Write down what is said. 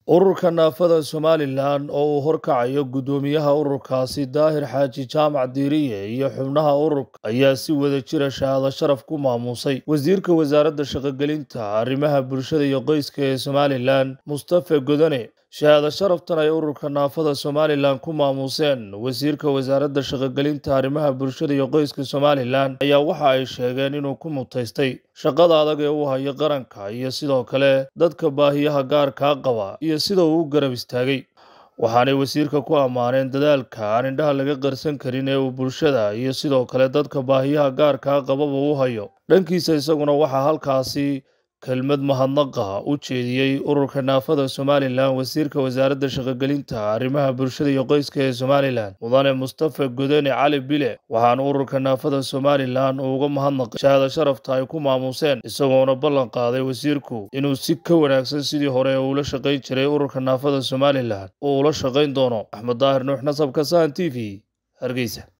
ururka naafada somalilan oo uu horkacayo guddoomiyaha ururkaasi daahir xaaji jaamac diiriye iyo xubnaha ururka ayaa si wada jira shahaado sharaf ku maamuusay wasiirka wasaaradda shaqogelinta arrimaha bulshada iyo qoyska ee somalilan mustafe godane shahaado sharaftan ay ururka naafada somalilan ku maamuuseen wasiirka wasaaradda shaqogelinta arrimaha bulshada iyo qoyska somalilan ayaa waxa ay sheegeen inuu ku mutaystay shaqada adag ee uu hayo qaranka iyo sidoo kale dadka baahiyaha gaarkaa qaba iyo sida uu u garab istaagay waxaanay wasiirka ku ammaaneen dadaalka aan indhaha laga qarsan karin ee uu bulshada iyo sidoo kale dadka baahiyaha gaarkaa qababa u hayo dhankiisa isaguna waxaa halkaasi kelmad mahadnaqa u jeediyey ururka naafada somalilan wasiirka wasaaradda shaqogelinta arrimaha bulshada iyo qoyska ee somalilan mudane mustafe godene cali bile waxaana ururka naafada somalilan uu uga mahadnaqay shahaado sharafta ay ku maamuuseen isagoona ballan qaaday wasiirku inuu si ka wanaagsan sidii hore uula shaqayn jiray ururka naafada somalilan uu ula shaqayn doono axmed daahir nuux nasabka sahan t v hargeysa